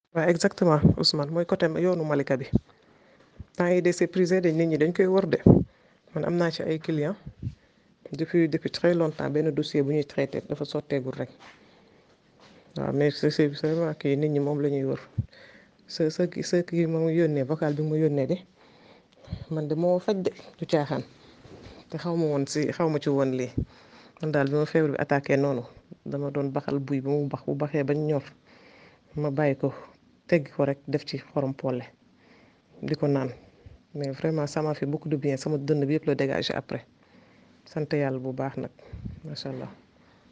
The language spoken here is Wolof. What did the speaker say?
waaw exactement Ousmane mooy côté yoonu Malika bi temps yi de c'est prisé de nit ñi dañ koy wër de man am naa ci ay clients depuis depuis très longtemps benn dossier bu ñuy traité dafa sotteegul rek waaw mais c'est c'est vraiment kii nit ñi moom la ñuy wër sa sa sa kii moom yónnee vocal bi mu yónnee de man de moo faj de du caaxaan te xaw ma woon si xaw ma ci woon lii man daal bi ma feebar bi attaqué noonu dama doon baxal buy ba mu bax bu baxee bañ ñor ma bàyyi ko teggi ko rek def ci xorom polle di ko naan mais vraiment ça m'a fait beaucoup de bien sama dënn bi yëpp la dégagé après sant yàlla bu baax nag macha allah.